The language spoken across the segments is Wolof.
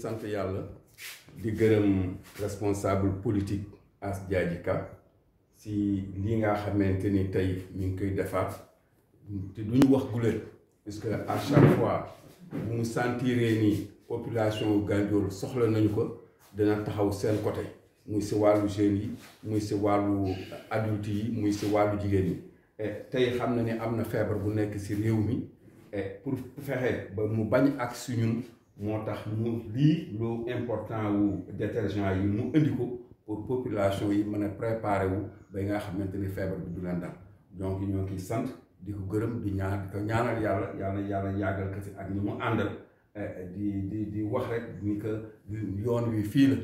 sant yàlla di gërëm responsable politique As Diadji Ka si li nga xamante ni tey ñu ngi koy defaat te duñu wax guléet puisque à chaque fois bu mu sentiree ni population Gandiol soxla nañu ko dina taxaw seen côté muy si wàllu jeunes yi muy si wàllu adulte yi muy si wàllu jigéen yi tey xam na ni am na feebar bu nekk si réew mi pour fexe ba mu bañ ak si ñun moo tax mu lii lu important wu détergent yi mu indi ko pour population yi mën a préparer wu ba nga xamante ni feebar bi du leen dal donc ñoo ngi sant di ko gërëm di ñaan di ko ñaanal yàlla yàlla yàlla yàggal ko fi ak ñi mu àndal di di di wax rek ni que yoon wi fii la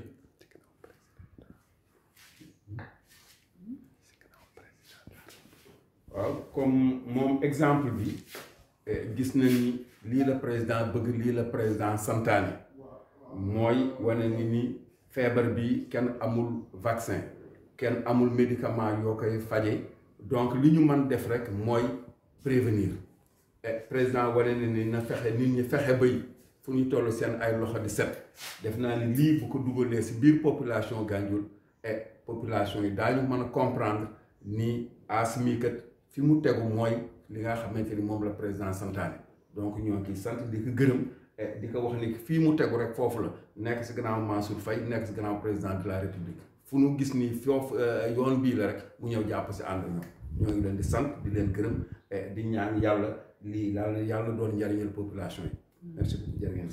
waaw comme moom exemple bi gis na ni lii la président bëgg lii la président santaane mooy wane ni ni feebar bi kenn amul vaccin kenn amul médicament yoo koy faje donc li ñu mën def rek mooy prévenir président wane na ni na fexe nit ñi fexe bay fu ñu toll seen ay loxo di set def naa ni lii bu ko dugalee si biir population Gandiol et population yi daañu mën a comprendre ni asmi kat fi mu tegu mooy li nga xamante ni moom la président santaane donc ñoo ngi sant di ko gërëm di ko wax ni fii mu tegu rek foofu la nekk si gannaaw Mansour Faye nekk si gannaaw président de la république fu nu gis ni foofu yoon bii la rek mu ñëw jàpp si ànd ñoom ñoo ngi leen di sant di leen gërëm di ñaan yàlla lii yàlla yàlla doon njariñal population yi merci beaucoup jërë ngeen